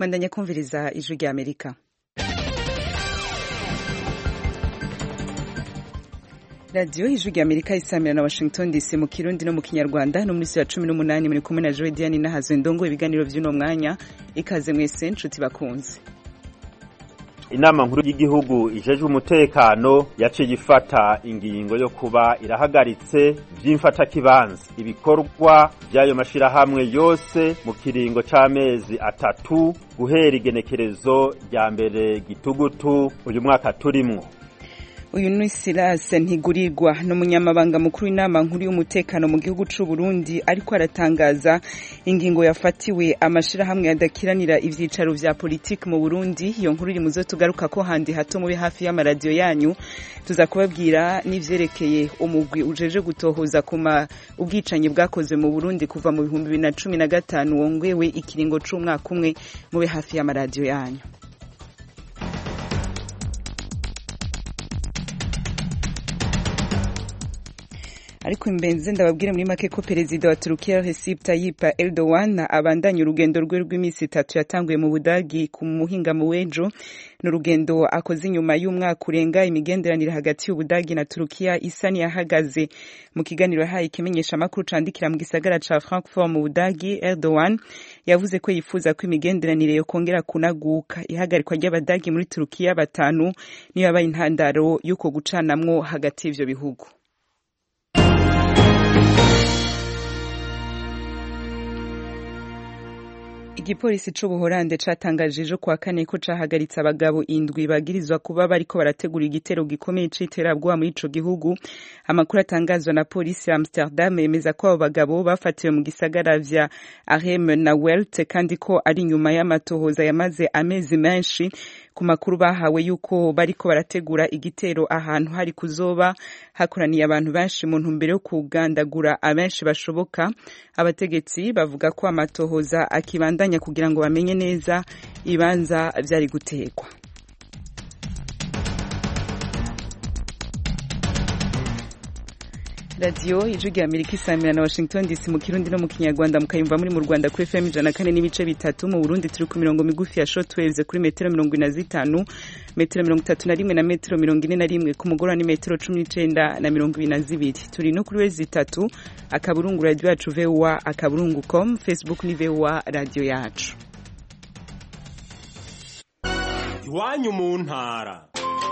mwandanya kumviriza ijwi rya amerika radiyo ijwi rya amerika isamira na washington dc mu kirundi no mu kinyarwanda no muri ya cumi n'umunani muri kumwe na joe diane nahazo ndongo ibiganiro by'uno mwanya ikaze mwese nshuti bakunze inama nkuru y'igihugu ijejwe umutekano yaciye ifata ingingo yo kuba irahagaritse vy'imfatakibanza ibikorwa vy'ayo mashirahamwe yose mu kiringo c'amezi atatu guhera igenekerezo rya mbere gitugutu uyu mwaka turimwo uyu ni Silas Ntigurirwa n'umunyamabanga mukuru w'inama nkuru y'umutekano mu gihugu c'u Burundi ariko aratangaza ingingo yafatiwe amashirahamwe adakiranira ivyicaro vya politiki mu Burundi iyo nkuru iri muzo tugaruka ko handi hato mube hafi y'amaradiyo yanyu tuza kubabwira n'ivyerekeye umugwi ujeje gutohoza kuma ubwicanyi bwakozwe mu Burundi kuva mu bihumbi bibiri na cumi na gatanu wongewe ikiringo c'umwaka umwe mube hafi y'amaradiyo yanyu ariko imbenze ndababwire muri make ko perezida wa Turukiya Recep Tayyip Erdogan abandanya urugendo rwe rw'iminsi itatu yatanguye mu Budagi ku muhinga mu wejo n'urugendo akoze inyuma y'umwaka urenga imigenderanire hagati y'Ubudagi na Turukiya isa niyahagaze mu kiganiro yahaye ikimenyesha makuru candikira mu gisagara ca Frankfurt mu Budagi Erdogan yavuze ko yifuza ko imigenderanire yo kongera kunaguka ihagarikwa ry'abadagi muri Turukiya batanu niyo yabaye intandaro y'uko gucanamwo hagati y'ivyo bihugu igipolisi c'ubuholande catangaje ejo kuwa kane ko cahagaritse abagabo indwi bagirizwa kuba bariko barategura igitero gikomeye c'iterabwoba muri ico gihugu amakuru atangazwa na polisi ya amsterdam yemeza ko abo bagabo bafatiwe mu gisagara vya arem na welt kandi ko ari inyuma y'amatohoza yamaze amezi menshi ku makuru bahawe yuko bariko barategura igitero ahantu hari kuzoba hakoraniye abantu benshi mu ntumbero yo kugandagura abenshi bashoboka abategetsi bavuga ko amatohoza akibandanya kugira ngo bamenye neza ibanza vyari gutegwa radiyo ijwi rya amerika isamira na washington dc mu kirundi no mu kinyarwanda mukayumva muri mu rwanda kuri fm ijana kane n'ibice bitatu mu burundi turi ku mirongo migufi ya shortwaves kuri metero mirongo ine na zitanu metero mirongo itatu na rimwe na metero mirongo ine na rimwe ku mugoroba ni metero cumi n'icenda na mirongo ibiri na zibiri turi no kuri wezi itatu akaburungu radiyo yacu voa akaburungu com facebook ni voa radiyo yacu iwanyu mu ntara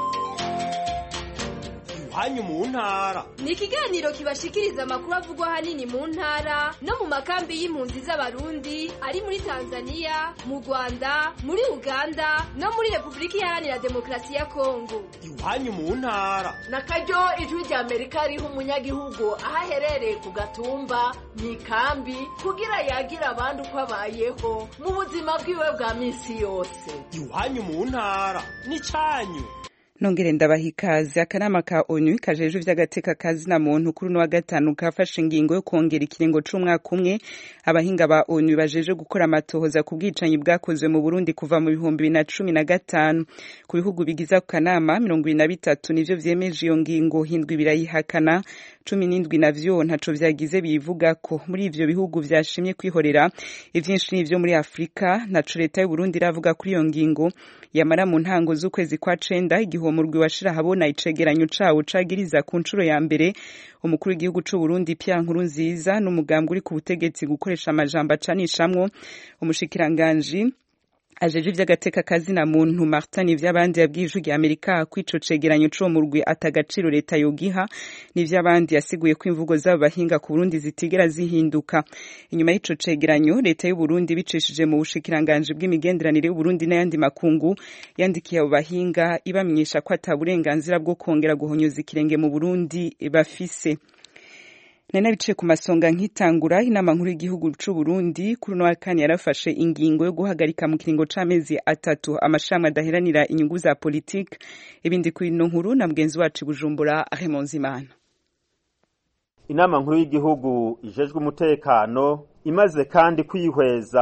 iwanyu mu ntara ni ikiganiro kibashikiriza amakuru avugwa ahanini mu ntara no mu makambi y'impunzi z'abarundi ari muri tanzania mu rwanda muri uganda no muri repubulika iharanira demokarasi ya kongo iwanyu mu ntara na karyo ijwi rya amerika riha umunyagihugu aho aherereye ku gatumba mu ikambi kugira yagira abandi uko abayeho mu buzima bwiwe bwa minsi yose iwanyu mu ntara ni cyanyu nongere ndabaha ikaze akanama ka onu kajejwe ivy'agateka kazina muntu kuri uno wa gatanu kafashe ingingo yo kongera ikiringo c'umwaka umwe abahinga ba onu bajeje gukora amatohoza ku bwicanyi bwakozwe mu burundi kuva mu bihumbi bibiri na cumi na gatanu ku bihugu bigize ako kanama mirongo ibiri na bitatu nivyo vyemeje iyo ngingo hindwi birayihakana cumi n'indwi navyo ntaco vyagize biyivugako muri ivyo bihugu vyashimye kwihorera ivyinshi n'ivyo muri afurika naco leta y'uburundi iravuga kuri iyo ngingo yamara mu ntango z'ukwezi kwa cenda igihe uwo murwi washira habona icegeranyo cawo cagiriza ku nshuro ya mbere umukuru w'igihugu c'u Burundi Pierre Nkurunziza n'umugambwe uri ku butegetsi gukoresha amajambo acanishamwo umushikiranganji ajeje ivy'agateka kazina muntu Martin ivy'abandi yabwiye ijwi rya Amerika ko ico cegeranyo c'uwo murwi atagaciro leta yogiha n'ivy'abandi yasiguye ko imvugo z'abo bahinga ku Burundi zitigera zihinduka inyuma y'ico cegeranyo leta y'u Burundi bicishije mu bushikiranganje bw'imigenderanire y'u Burundi n'ayandi makungu yandikiye abo bahinga ibamenyesha ko ata burenganzira bwo kongera guhonyoza ikirenge mu Burundi bafise nari nabiciye ku masonga nkitangura inama nkuru y'igihugu c'u Burundi kuri uno wa kane yarafashe ingingo yo guhagarika mu kiringo c'amezi atatu amashami adaheranira inyungu za politike ibindi kuri ino nkuru na mugenzi wacu Bujumbura Raymond Zimana inama nkuru y'igihugu ijejwe umutekano imaze kandi kwihweza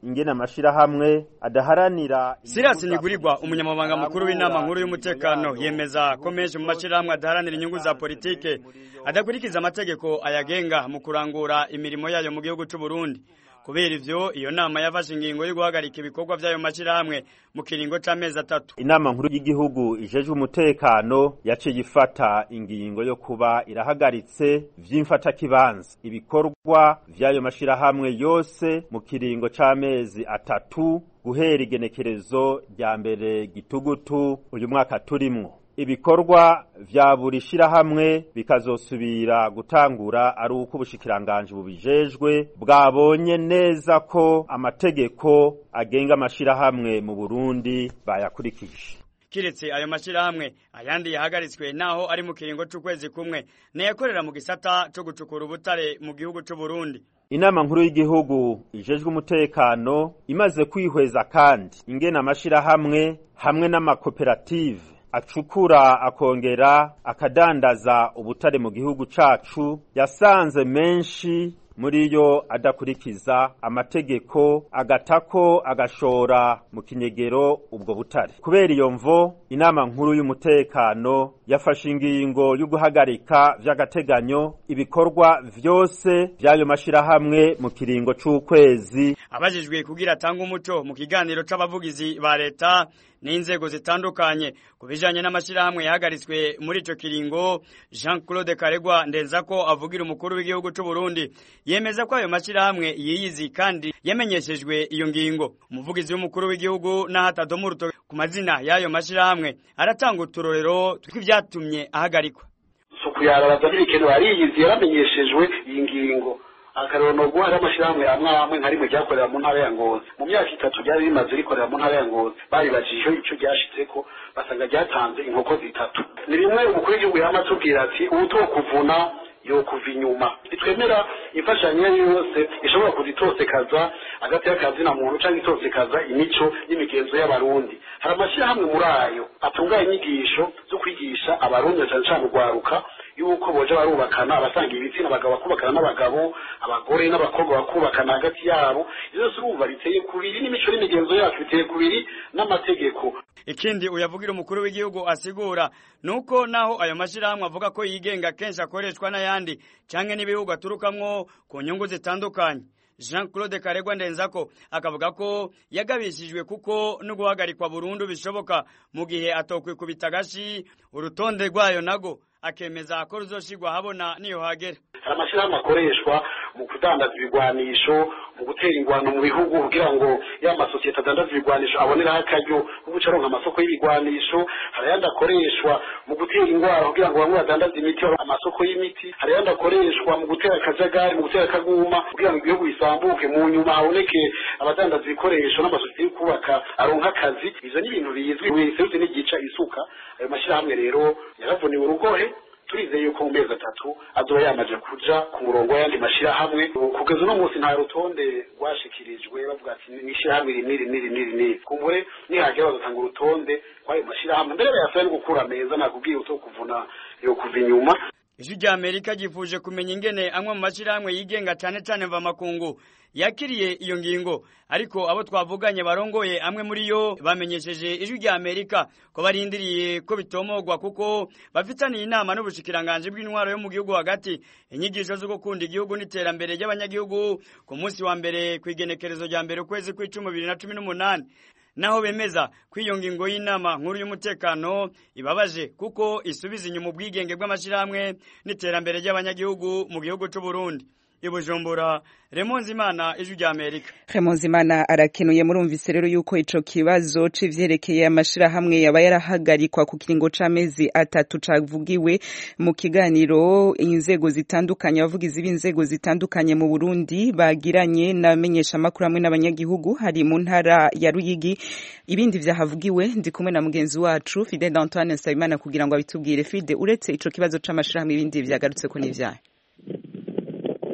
ingene amashirahamwe adaharanira Silas Nigurirwa umunyamabanga mukuru w'inama nkuru y'umutekano yemeza ko menshi mu mashirahamwe adaharanira inyungu za politike adakurikiza amategeko ayagenga mu kurangura imirimo yayo mu gihugu c'u Burundi kubera ivyo iyo nama yafashe ingingo yo guhagarika ibikorwa vy'ayo mashirahamwe mu kiringo c'amezi atatu inama nkuru y'igihugu ijejwe umutekano yaciye ifata ingingo yo kuba irahagaritse vy'imfatakibanza ibikorwa vy'ayo mashirahamwe yose mu kiringo c'amezi atatu guhera igenekerezo rya mbere gitugutu uyu mwaka turimwo ibikorwa vya buri shirahamwe bikazosubira gutangura ari uko ubushikiranganje bubijejwe bwabonye neza ko amategeko agenga amashirahamwe mu Burundi bayakurikije kiretse ayo mashirahamwe ayandi yahagaritswe naho ari mu kiringo c'ukwezi kumwe neyakorera mu gisata co gucukura ubutare mu gihugu c'u Burundi inama nkuru y'igihugu ijejwe umutekano imaze kwihweza kandi ingena amashirahamwe hamwe n'amakoperative acukura akongera akadandaza ubutare mu gihugu cacu yasanze menshi muri yo adakurikiza amategeko agatako agashora mu kinyegero ubwo butare kubera iyo mvo inama nkuru y'umutekano yafashe ingingo yo guhagarika vy'agateganyo ibikorwa vyose vy'ayo mashirahamwe mu kiringo c'ukwezi abajijwe kugira atanga umuco mu kiganiro c'abavugizi ba leta n'inzego zitandukanye ku bijanye n'amashirahamwe yahagaritswe muri ico kiringo Jean Claude Karegwa ndenzako avugira umukuru w'igihugu c'u Burundi yemeza ko ayo mashirahamwe yiyizi kandi yamenyeshejwe iyo ngingo umuvugizi w'umukuru w'igihugu n'ahatadomu urutoke ku mazina y'ayo mashirahamwe aratanga uturorero tw'ivyatumye ahagarikwa suku yarabaza n'ibikenewe ariyizi yaramenyeshejwe iyi ngingo akarero nubwo hari amashirahamwe amwe amwe nka rimwe ryakorera mu ntara ya Ngozi mu myaka itatu ryari rimaze rikorera mu ntara ya Ngozi baribajije ico ryashitseko basanga ryatanze inkoko zitatu ni rimwe umukuru w'igihugu yama atubwira ati ubutokuvuna yokuva inyuma ntitwemera imfashanyo iyo yose ishobora kuzitosekaza hagati y'akazi na muntu cyangwa itosekaza imico n'imigenzo y'abarundi hari amashyirahamwe muri ayo atunganya inyigisho zo kwigisha abarundi cyane cyane urwaruka yuko boje barubakana abasanga ibitsina abagabo bakubakana n'abagabo abagore n'abakobwa bakubakana hagati yabo izo zose urumva biteye kubiri n'imico n'imigenzo yacu biteye kubiri n'amategeko ikindi uyavugira umukuru w'igihugu asigura nuko naho ayo mashirahamwe avuga ko yigenga kenshi akoreshwa n'ayandi canke n'ibihugu aturukamwo ku nyungu zitandukanye Jean Claude Karegwa ndenzako akavuga ko yagabishijwe kuko no guhagarikwa burundu bishoboka mu gihe atokwikubita gashi urutonde rwayo nago akemeza ko ruzoshirwa habona niyo hagera hari amashyirahamwe akoreshwa mu kudandaza ibigwanisho mu gutera ingwano mu bihugu kugira ngo ya masosiyete adandaza ibigwanisho aboneraho akaryo ko guca aronka amasoko y'ibigwanisho hari ayandi akoreshwa mu gutera ingwara kugira ngo bamwe badandaze imiti amasoko y'imiti hari ayandi akoreshwa mu gutera akajagari mu gutera akaguma kugira ngo igihugu gisambuke mu nyuma haboneke abadandaza ibikoresho n'amasosiyete yo kubaka aronka akazi ivyo ni ibintu bizwi wese n'igica isuka ayo mashyirahamwe rero yaravuniwe urugohe turizeye yuko mu mezi atatu azoba yamaze kuja ku murongo w'ayandi mashirahamwe kugeza uno munsi nta rutonde rwashikirijwe bavuga ati ni ishirahamwe iri n'iri n'iri n'iri n'iri kumbure nihagera bazatanga urutonde rw'ayo mashirahamwe mbere bayasabe no gukura meza nakubwiye uto kuvuna yo kuva inyuma ijwi rya amerika ryifuje kumenya ingene amwe mu mashirahamwe yigenga cane cane mva makungu yakiriye iyo ngingo ariko abo twavuganye barongoye amwe muri yo bamenyesheje ijwi rya amerika ko barindiriye ko bitomogwa kuko bafitaniye inama n'ubushikiranganje bw'intwaro yo mu gihugu hagati inyigisho zo gukunda igihugu n'iterambere ry'abanyagihugu ku munsi wa mbere ku igenekerezo rya mbere ukwezi kw'icumi bibiri na cumi n'umunani naho bemeza ko iyo ngingo y'inama nkuru y'umutekano ibabaje kuko isubiza inyuma ubwigenge bw'amashyirahamwe n'iterambere ry'abanyagihugu mu gihugu cy'u Burundi ibujumbura remonzi imana ijwi rya amerika remonzi imana arakenuye murumvise rero yuko ico kibazo c'ivyerekeye amashirahamwe yaba yarahagarikwa ku kiringo c'amezi atatu cavugiwe mu kiganiro inzego zitandukanye abavugizi b'inzego zitandukanye mu burundi bagiranye n'abamenyesha amakuru hamwe n'abanyagihugu hari mu ntara ya ruyigi ibindi vyahavugiwe ndi kumwe na mugenzi wacu fide d'antoine nsabimana kugira ngo abitubwire fide uretse ico kibazo c'amashirahamwe ibindi vyagarutseko n'ivyayo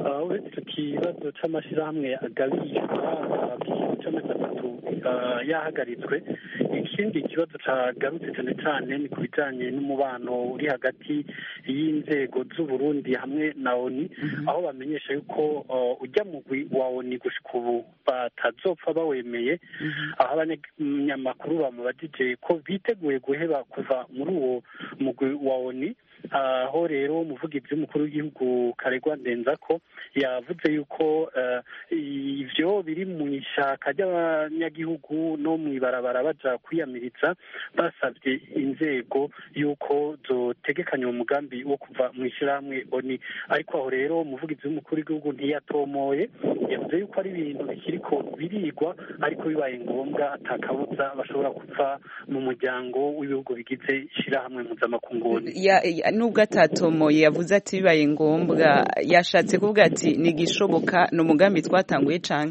uretse icyo kibazo cy'amashyirahamwe agabishwa ikintu cy'amezi atatu yahagaritswe ikindi kibazo cyagarutse cyane cyane ni ku bijyanye n'umubano uri hagati y'inzego z'uburundi hamwe na oni aho bamenyesha yuko ujya mugwi wa oni gushika ubu batazopfa bawemeye aho abanyamakuru bamubajije ko biteguye guheba kuva muri uwo mugwi wa oni aho rero umuvugizi w'umukuru w'igihugu karegwa ndenza ko yavuze yuko ibyo biri mu ishaka ry'abanyagihugu no mu ibarabara baja kwiyamiriza basabye inzego yuko zotegekanya umugambi wo kuva mu ishyirahamwe oni ariko aho rero umuvugizi w'umukuru w'igihugu ntiyatomoye yavuze yuko ari ibintu bikiriko birigwa ariko bibaye ngombwa atakabuza bashobora kuva mu muryango w'ibihugu bigize ishyirahamwe mpuzamakungu nubwo atatomoye yavuze ati bibaye ngombwa yashatse kuvuga ati ntigishoboka ni umugambi twatanguye cyane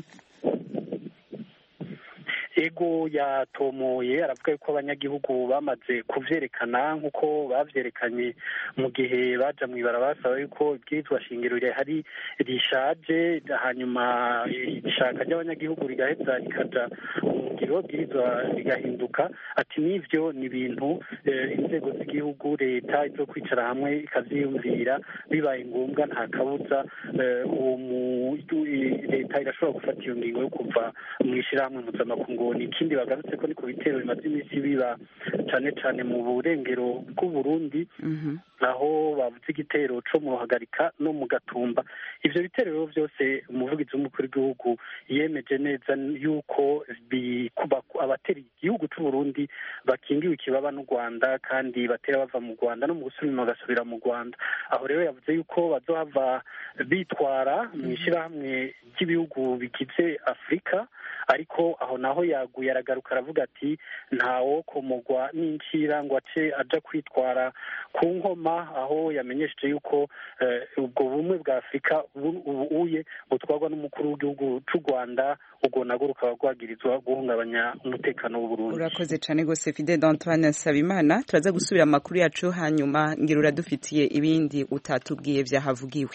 ego yatomoye aravuga yuko abanyagihugu bamaze kuvyerekana nk'uko bavyerekanye mu gihe baja mu ibara basaba yuko ibwirizwa shingiro rihari rishaje hanyuma ishaka ry'abanyagihugu rigaheza rikaja mu ngiro bwirizwa rigahinduka ati n'ivyo ni ibintu inzego z'igihugu leta izo kwicara hamwe ikavyiyumvira bibaye ngombwa nta kabuza uwo leta irashobora gufata iyo ngingo yo kuva mu ishirahamwe mpuzamakungu ni ikindi bagarutse ko ni ku bitero bimaze iminsi biba cyane cyane mu burengero bw'uburundi aho bavuze igitero co mu ruhagarika no mu gatumba ivyo bitero rero vyose umuvugizi w'umukuru w'igihugu yemeje neza yuko abatera igihugu c'uburundi bakingiwe ikibaba n'u rwanda kandi batera bava mu rwanda no mu gusubira inyuma bagasubira mu rwanda aho rero yavuze yuko bazohava bitwara mu ishyirahamwe ry'ibihugu bigize afurika ariko aho naho yaguye aragaruka aravuga ati ntawo komogwa n'incira ngo ace aja kwitwara ku nkoma aho yamenyesheje yuko ubwo bumwe bwa afurika ubuye butwarwa n'umukuru w'igihugu c'u rwanda ubwo nabwo rukaba rwagirizwa guhungabanya umutekano w'uburundi urakoze cyane rwose fide d'antoine nsabimana turaza gusubira amakuru yacu hanyuma ngira uradufitiye ibindi utatubwiye vyahavugiwe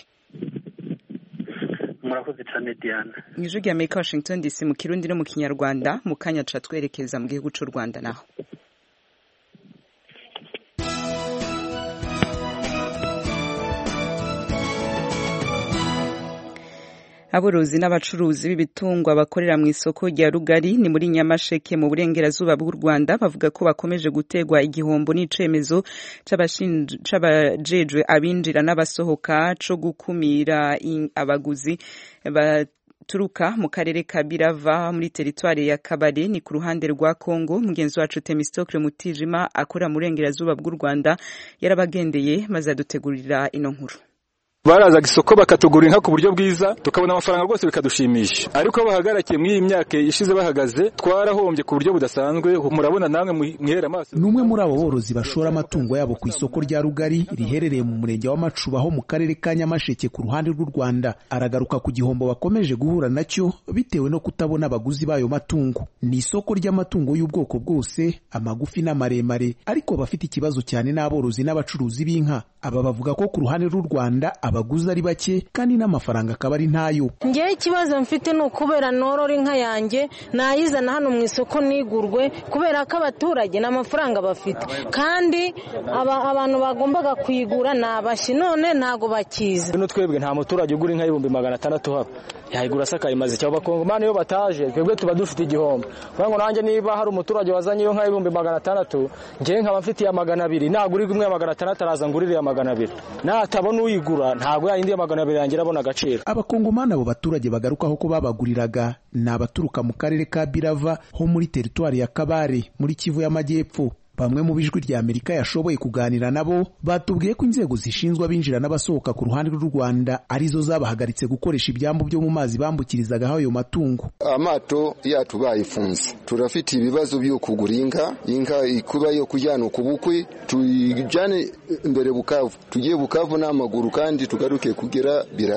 murakoze cyane diana mu ijwi rya amerika washington dc mu kirundi no mu kinyarwanda mu kanya ca twerekeza mu gihugu c'u rwanda naho aborozi n'abacuruzi b'ibitungwa bakorera mu isoko rya rugari ni muri nyamasheke mu burengerazuba bw'u rwanda bavuga ko bakomeje gutegwa igihombo n'icemezo c'abajejwe abinjira n'abasohoka co gukumira abaguzi baturuka mu karere ka birava muri teritwari ya kabare ni ku ruhande rwa kongo mugenzi wacu temistokle mutijima akora mu burengerazuba bw'u rwanda yarabagendeye maze adutegurira ino nkuru barazaga isoko bakatugura inka ku buryo bwiza tukabona amafaranga rwose bikadushimisha ariko aho bahagarakiye muri iyi myaka ishize bahagaze twarahombye ku buryo budasanzwe murabona namwe mwihera amaso ni umwe muri abo borozi bashora amatungo yabo ku isoko rya rugari riherereye mu murenge wa macuba ho mu karere ka nyamasheke ku ruhande rw'u rwanda aragaruka ku gihombo bakomeje guhura nacyo bitewe no kutabona abaguzi b'ayo matungo ni isoko ry'amatungo y'ubwoko bwose amagufi n'amaremare ariko bafite ikibazo cyane n'aborozi n'abacuruzi b'inka aba bavuga ko ku ruhande rw'u rwanda abaguzi ari bake kandi n'amafaranga akaba ari ntayo ngewe ikibazo mfite ni ukubera norora inka yanjye nayizana hano mu isoko nigurwe kubera ko abaturage nta mafaranga bafite kandi abantu bagombaga kuyigura ni abashi none ntago bakiza bino twebwe nta muturage ugura inka y'ibihumbi magana atandatu haba yayigura asakaye maze cyangwa abakongomani iyo bataje twebwe tuba dufite igihombo kugira ngo nanjye niba hari umuturage wazanye iyo nka y'ibihumbi magana atandatu ngewe nkaba mfite iya magana abiri nagura imwe ya magana atandatu araza ngurire iya magana abiri natabona uyigura ntabwo yayindi ya magana abiri yangira abona agaciro abakongomani abo baturage bagarukaho ko babaguriraga ni abaturuka mu karere ka birava ho muri teritwari ya kabare muri kivu y'amajyepfo bamwe mu bijwi rya amerika yashoboye kuganira nabo batubwiye ko inzego zishinzwe abinjira n'abasohoka ku ruhande rw'u rwanda arizo zabahagaritse gukoresha ibyambu byo mu mazi bambukirizaga ayo matungo amato yacu bayifunze turafite ibibazo byo kugura inka inka kuba yo kujyana ku bukwe tuyijyane imbere bukavu tugiye bukavu n'amaguru kandi tugaruke kugera biravu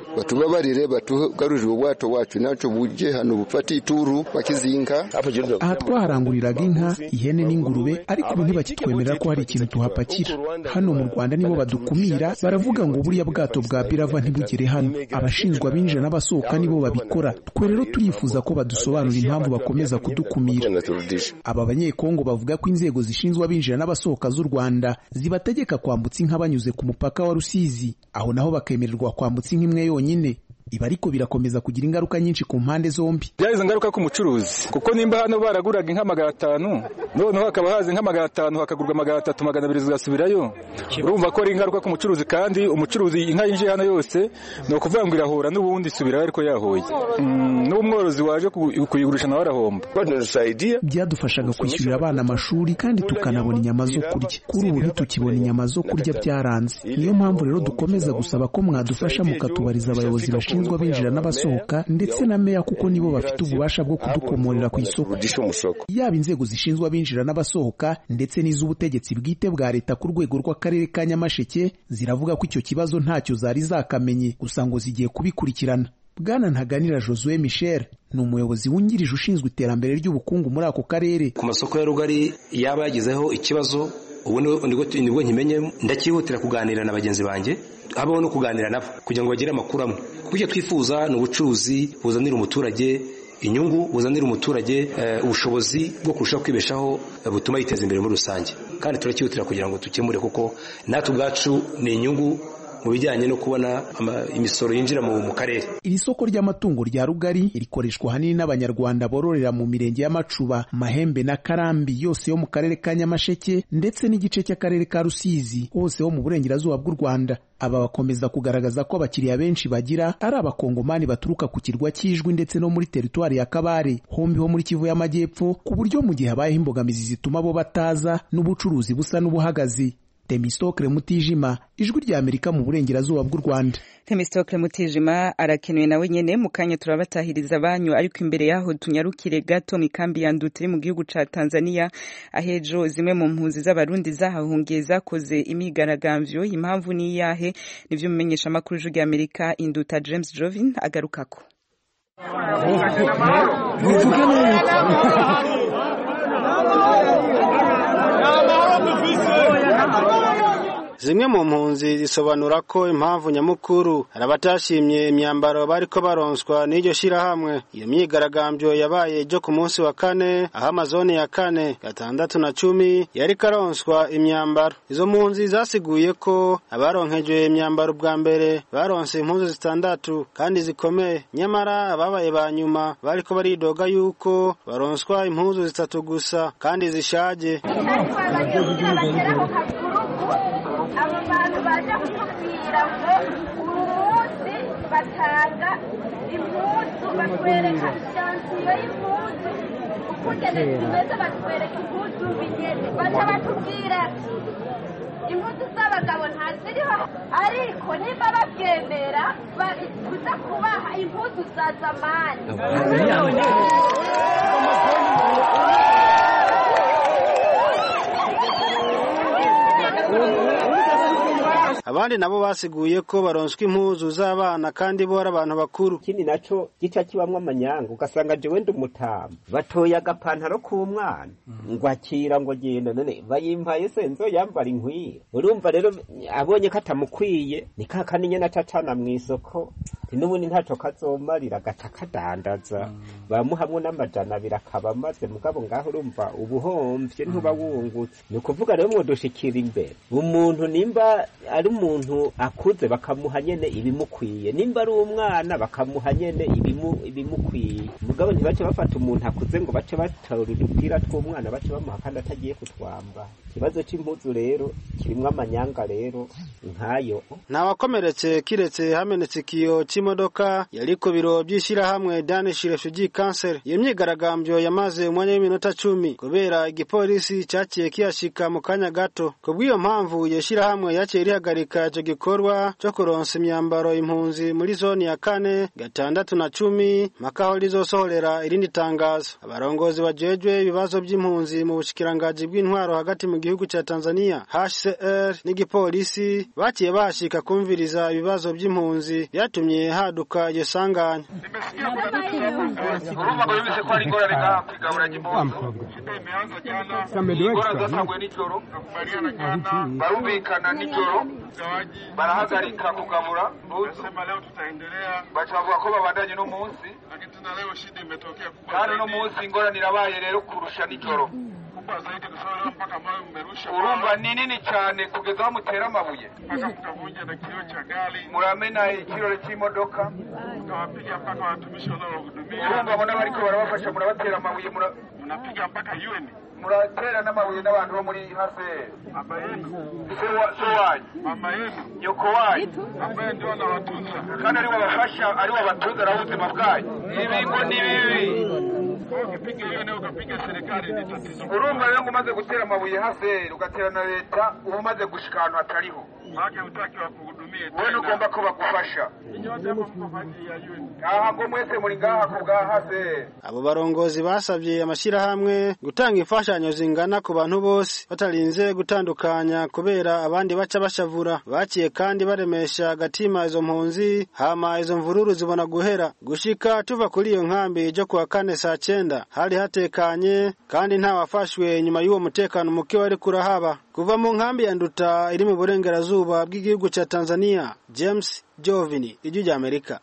batubabarire batugarurire ubwato wacu naco buje hano bufate ituru bakizinka aha twaharanguriraga inka ihene n'ingurube ariko ubu ntibakitwemerera ko hari ikintu tuhapakira hano mu rwanda nibo badukumira baravuga ngo buriya bwato bwa birava ntibugere hano abashinzwe abinjira n'abasohoka nibo babikora twe rero turifuza ko badusobanurira impamvu bakomeza kudukumira aba banyekongo bavuga ko inzego zishinzwe abinjira n'abasohoka z'u rwanda zibategeka kwambutsa inka banyuze ku mupaka wa rusizi aho naho bakemererwa kwambutsa inka imwe yonyine ibi ariko birakomeza kugira ingaruka nyinshi ku mpande zombi byagize ingaruka ku mucuruzi kuko nimba hano baraguraga inka magana atanu noneho hakaba haza inka magana atanu hakagurwa magana atatu magana abiri zigasubirayo urumva ko ari ingaruka ku mucuruzi kandi umucuruzi inka yinjiye hano yose ni ukuvuga ngo irahura n'ubundi isubirayo ariko yahoye n'umworozi waje kuyigurisha nawe arahomba byadufashaga kwishyurira abana amashuri kandi tukanabona inyama zo kurya kuri ubu ntitukibona inyama zo kurya byaranze niyo mpamvu rero dukomeza gusaba ko mwadufasha mukatubariza abayobozi bashinzwe bashinzwe abinjira n'abasohoka ndetse na meya kuko nibo bafite ububasha bwo kudukomorera ku isoko yaba inzego zishinzwe abinjira n'abasohoka ndetse n'iz'ubutegetsi bwite bwa leta ku rwego rw'akarere ka nyamasheke ziravuga ko icyo kibazo ntacyo zari zakamenye gusa ngo zigiye kubikurikirana bwana ntaganira josue michel ni umuyobozi wungirije ushinzwe iterambere ry'ubukungu muri ako karere ku masoko ya rugari yaba yagizeho ikibazo ubu nibwo nkimenye ndakihutira kuganira na bagenzi banjye habaho no kuganira nabo kugira ngo bagire amakuru amwe kuko icyo twifuza ni ubucuruzi buzanira umuturage inyungu buzanira umuturage ubushobozi bwo kurushaho kwibeshaho butuma yiteza imbere muri rusange kandi turakihutira kugira ngo dukemure kuko natwe ubwacu ni inyungu mu bijyanye no kubona imisoro yinjira mu karere iri soko ry'amatungo rya rugari rikoreshwa ahanini n'abanyarwanda bororera mu mirenge y'amacuba mahembe na karambi yose yo mu karere ka nyamasheke ndetse n'igice cy'akarere ka rusizi hose ho mu burengerazuba bw'u rwanda aba bakomeza kugaragaza ko abakiriya benshi bagira ari abakongomani baturuka ku kirwa cy'ijwi ndetse no muri teritwari ya kabare hombi ho muri kivu y'amajyepfo ku buryo mu gihe habayeho imbogamizi zituma bo bataza n'ubucuruzi busa n'ubuhagaze Temistokle Mutijima ijwi rya Amerika mu burengerazuba bw'u Rwanda Temistokle Mutijima arakenewe nawe nyene mu kanya turabatahiriza banyu ariko imbere yaho tunyarukire gato mikambi ya Ndutiri mu gihugu ca Tanzania ahejo zimwe mu mpunzi z'abarundi zahahungiye zakoze imigaragambyo impamvu ni yahe nivyo mumenyesha makuru ijwi rya Amerika Induta James Jovin agarukako zimwe mu mpunzi zisobanura ko impamvu nyamukuru hari abatashimye imyambaro bariko baronswa n'iryo shirahamwe iyo myigaragambyo yabaye ejo ku munsi wa kane aho amazoni ya kane gatandatu na cumi yariko aronswa imyambaro izo mpunzi zasiguye ko abaronkejwe imyambaro bwa mbere baronse impuzu zitandatu kandi zikomeye nyamara ababaye ba nyuma bariko baridoga yuko baronswa impuzu zitatu gusa kandi zishaje abo bantu baje kutubwira ngo uyu munsi batanga impuzu batwereka ijansiyo y'impuzu ukugene tumeze batwereka impuzu bigeze baca batubwira impuzu z'abagabo ntaziriho ariko niba babyemera bari kuza kubaha impuzu za zamani abandi nabo basiguye ko baronswa impuzu z'abana kandi bo ari abantu bakuru ikindi naco gica kibamwo amanyanga ugasanga jewe ndi umutama batoye agapantaro k'umwana ngo akira ngo genda none bayimpaye se nzo yambara inkwira urumva rero abonye ko atamukwiye ni ka kandi nyene acacana mw'isoko n'ubundi ntaco kazomarira agaca kadandaza bamuhamwe n'amajana abiri akaba amaze mugabo ngaho urumva ubuhomvye ntuba wungutse ni ukuvuga rero mwodushikira imbere umuntu nimba ari umuntu akuze bakamuha nyene ibimukwiye nimba ari umwana bakamuha nyene ibimu ibimukwiye mugabo ntibace bafata umuntu akuze ngo bace batora udupira tw'umwana bace bamuha kandi atagiye kutwamba ikibazo c'impuzu rero kirimwo amanyanga rero nkayo ntawakomeretse kiretse hamenetse ikiyo c'imodoka yari ku biro by'ishyirahamwe Danish Refugee Council iyo myigaragambyo yamaze umwanya w'iminota cumi kubera igipolisi cyaciye kiyashika mu kanya gato kubw'iyo mpamvu iyo shyirahamwe yaciye rihagarika ico gikorwa co kuronsa imyambaro impunzi muri zoni ya kane gatandatu na cumi mpaka aho rizosohorera irindi tangazo abarongozi bajejwe ibibazo by'impunzi mu bushikirangaji bw'intwaro hagati mu gihugu ca Tanzania HCR n'igipolisi baciye bashika kumviriza ibibazo by'impunzi byatumye vyatumye haduka iryo sanganya urumva ngo yumvise ko hari ingorane ngaha kwigabura ry'impunzi ingorane zatanguye nijoro barumvikana nijoro barahagarika kugabura mbuzi baca bavuga ko babandanye uno munsi kandi uno munsi ingorane irabaye rero kurusha nijoro urumva ni nini cyane kugeza aho mutera amabuye muramena ikirore cy'imodoka urumva bona bariko barabafasha murabatera amabuye muratera n'amabuye n'abantu bo muri haseri so wanyu nyoko wanyu kandi aribo bafasha aribo batunze na ubuzima bwanyu ibi ngo ni bibi urumva rero ngo umaze gutera amabuye haseri ugatera na leta uba umaze gushika ahantu hatariho wowe ugomba ko bagufasha aha ngo mwese muri ngaha ku bwa haseri abo barongozi basabye amashyirahamwe gutanga imfashanyo zingana ku bantu bose batarinze gutandukanya kubera abandi baca bashavura baciye kandi baremesha agatima izo mpunzi hama izo mvururu zibona guhera gushika tuva kuri iyo nkambi ryo kuwa kane saa cyenda hari hatekanye kandi nta wafashwe nyuma y'uwo mutekano muke wari kurahaba kuva mu nkambi ya nduta iri mu burengerazuba bw'igihugu cya tanzania james jovini ijwi rya amerika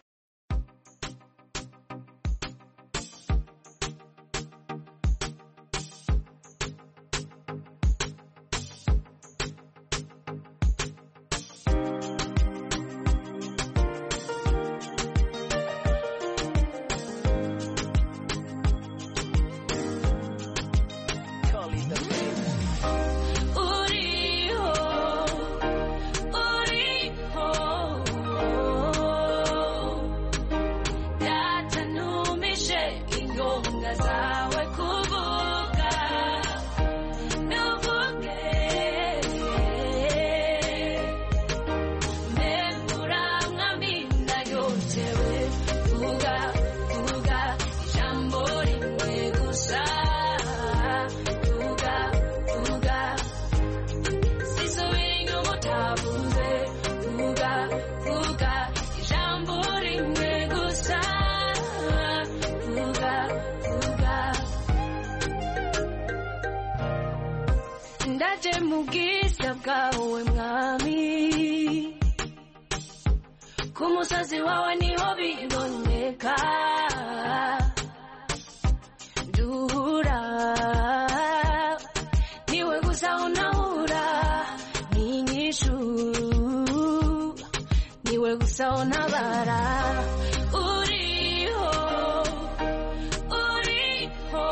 uriho uriho yatanumije ingonga zawe kuvuga nuvuge memuramwamina yotewe vuga vuga ijambo rimwe gusa vuga vuga sisubira inyuma utavuze vuga vuga ijambo rimwe gusa vuga vuga ndaje mu bwiza bwawe mwami ku musozi wawe niho biboneka duhura niwe gusa unahura n'inyishu niwe gusa untabara uriho uriho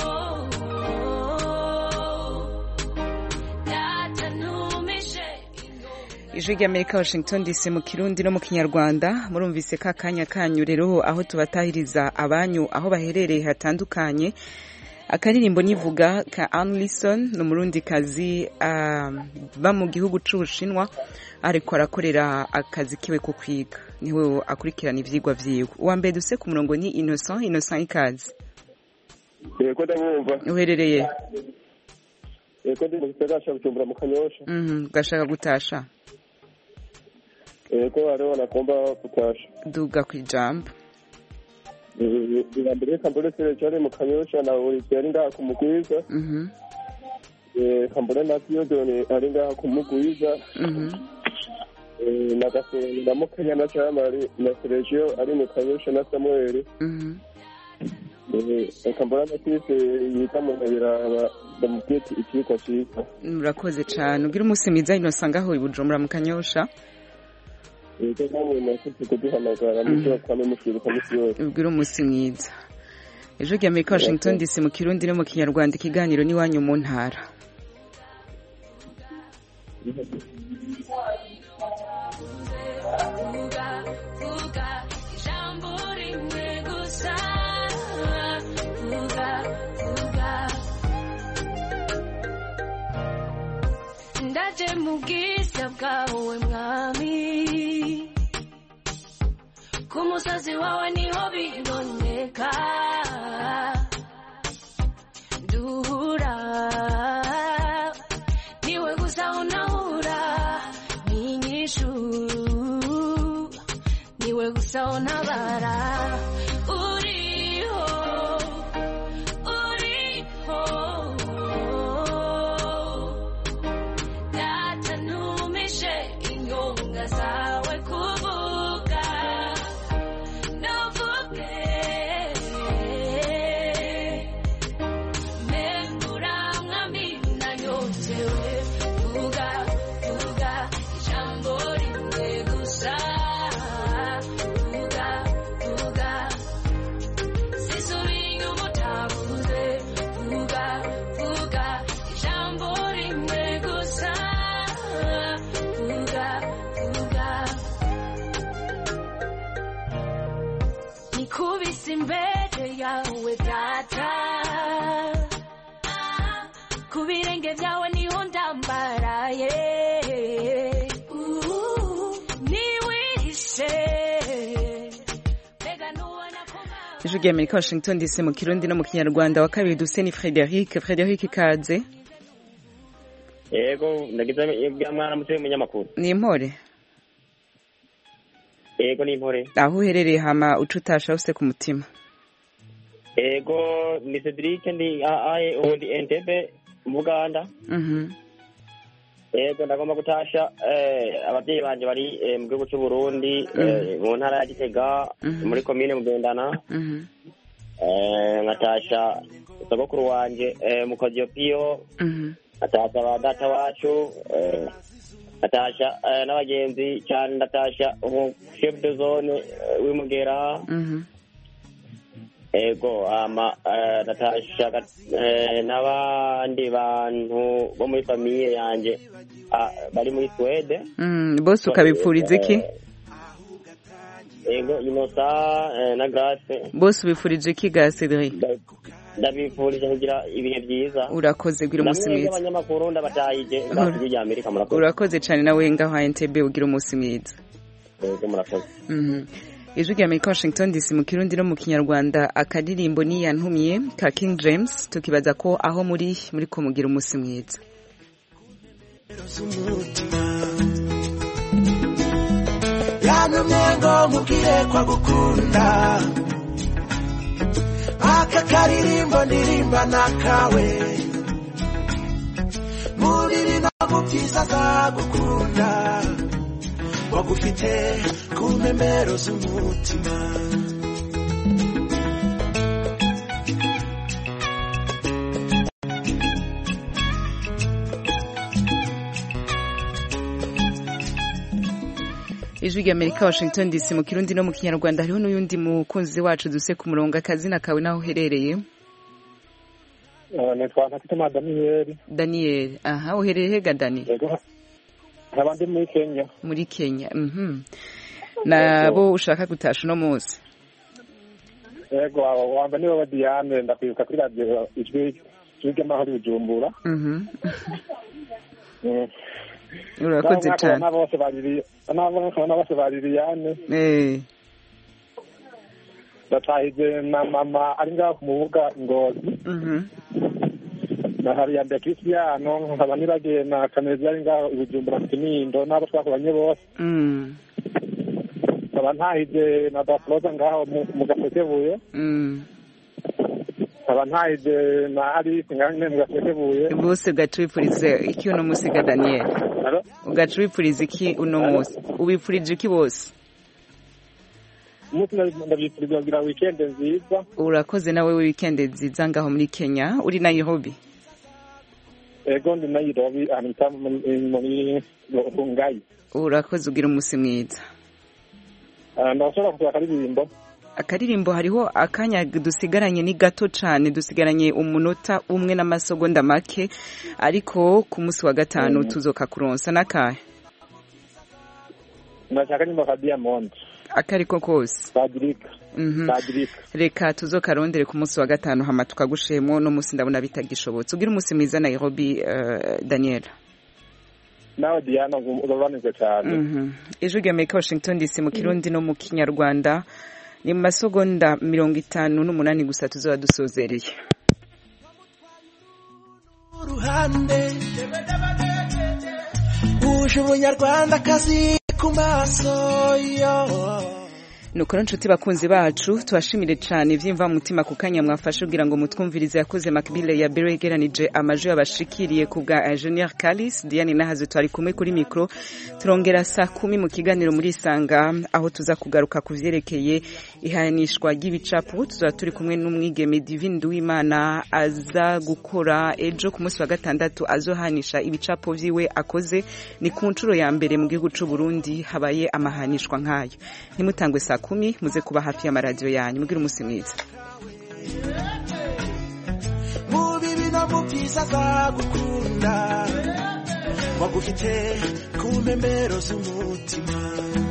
yatanumije ijwi ry'amerika washington dc mu kirundi no mu kinyarwanda murumvise ka kanya kanyu rero aho tubatahiriza abanyu aho baherereye hatandukanye akaririmbo nivuga ka Anne Lison ni umurundikazi ba mu gihugu c'ubushinwa ariko arakorera akazi kiwe ko kwiga niwe akurikirana ivyigwa vyiwe uwa mbere duse ku murongo ni Innocent Innocent ikazi yego ndabumva uherereye yego ndi mu gisagara ca bujumbura mu kanyosha mhm gashaka gutasha yego hariho nagomba gutasha duga kwijambo mbere reka mbone serejare mu kanyosha na olivier ari ngaha kumugwiza mhm reka mbone na theodone ari ngaha kumugwiza mhm na gasongo na mukenya na camari na sergio ari mu kanyosha na samuel mhm reka mbona na krise yiga mu ntabiraba ndamubwiye ikiriko ciza murakoze cane ugira umunsi mwiza Innocent ngaho i Bujumbura mu kanyosha yego namwe mwakoze kuduhamagara mushobora kwame mushwiruka misi yose ubwira umunsi mwiza ejo ry'amerika washington dc mu kirundi no mu kinyarwanda ikiganiro n'iwanyu mu ntara vuga vuga ijambo rimwe gusa vuga vuga ndaje mu bwiza bwawe mwami ku musozi wawe niho biboneka duhura niwe gusa unahura n'inyishu niwe gusa unaba ku birenge byawe niho ndambaraye Uh, niwihishe mbega nubona ko ijwi rya amerika washington dc mu kirundi no mu kinyarwanda wa kabiri duse ni frederic frederic ikaze yego ndagize bwa mwana muto w'umunyamakuru ni impore yego ni impore aho uherereye hama uca utasha use ku mutima yego ni cedric ndi aye ubundi entebe mu buganda Mhm. yego ndagomba gutasha eh, ababyeyi banje bari eh, mu gihugu cy'u Burundi eh, mu ntara ya Gitega Mhm. muri komine Mugendana Mhm. eh, nkatasha sogokuru wanje eh, mu Kodiopiyo Mhm. nkatasha ba data wacu eh, nkatasha eh, n'abagenzi cyane ndatasha umu chef de zone eh, w'Imugera Mhm. ego ama eh, natasha eh, n'abandi bantu bo muri famiye yanje ah, bari muri Swede Mm, bose ukabipfuriza iki ego inosa eh, na grace bose ubifurije iki ga cedric ndabifurije kugira ibihe byiza urakoze gira umunsi namwe mwiza abanyamakuru ndabatahije ngaho rya Amerika murakoze urakoze cyane nawe ngaho entebe ugira umunsi mwiza ego murakoze Mhm. ijwi rya amerika washington dc mu kirundi no mu kinyarwanda akadirimbo ni yantumye ka king james tukibaza ko aho muri muri ko mugira umunsi mwiza yantumye ngo mubwire ko agukunda aka karirimbo ndirimba nakawe mu bibi no mu byiza azagukunda wagufite ku mpembero z'umutima ijwi rya amerika washington dc mu kirundi no mu kinyarwanda hariho n'uyundi mukunzi wacu duse ku murongo akazina kawe n'aho uherereye nitwa ntakituma daniyeli daniel aha uherereye hega dani nkaba ndi muri kenya muri kenya mhm nabo ushaka gutasha uno munsi yego wamba niwe wa diane ndakwibuka kuri radiyo ijwi ijwi ry'amahoro i bujumbura mhm Mm. urakoze N'abo cyane nkabona bose bariri n'abo nkabona bose ba liliane eh ndatahije na mama ari ngaho ku mubuga ngozi mhm na hariyande christiano nkaba nibagiye na kanezi ari ngaho i bujumbura mu kinindo n'abo twakoranye bose mm nkaba ntahije na daploza ngaho mu- mu gasekebuye mm nkaba ntahije na alice ngaho nyine mu gasekebuye bose ugaca wipfuriza iki uno munsi ga daniel ugaca wipfuriza iki uno munsi ubipfurije iki bose umunsi ndabi- ndabifuriza kugira wikende nziza urakoze nawe weekend nziza ngaho muri kenya uri nairobi ego ndi nairobi ahantu bita muri muri rungayi urakoze ugira umunsi mwiza Ah, ndashobora kugira akaririmbo akaririmbo hariho akanya dusigaranye ni gato cyane dusigaranye umunota umwe n'amasegonda make ariko ku munsi wa gatanu tuzoka kuronsa n'akahe ndashaka nyimbo ka diamond akariko kose badirika Mhm. badirika reka tuzokarondere ku munsi wa gatanu hama tukagushemo no munsi ndabona bitagishobotse ugira umunsi mwiza nairobi uh, daniel nawe diana urobanije cyane Mhm. ijwi rya amerika washington dc mu kirundi no mu kinyarwanda ni mu masegonda mirongo itanu n'umunani gusa tuzaba dusozereye uruhande uje umunyarwandakazi ku maso yo nukora nshuti bakunzi bacu tubashimire cyane ibyimva mutima ku kanya mwafashe kugira ngo mutwumvirize yakoze makibile ya biro yegeranije amajwi yabashikiriye ku bwa ingenieur Kalis Diane Nahaze twari kumwe kuri mikro turongera saa kumi mu kiganiro muri Isanga aho tuza kugaruka ku vyerekeye ihanishwa ry'ibicapo tuzaba turi kumwe n'umwigeme Divine Duwimana aza gukora ejo ku munsi wa gatandatu azohanisha ibicapo vyiwe akoze ni ku nshuro ya mbere mu gihugu c'u Burundi habaye amahanishwa nk'ayo ntimutangwe saa kumi muze kuba hafi y'amaradiyo yanyu mugire umunsi mwiza mu bibi no mu byiza azagukunda wagufite ku mpembero z'umutima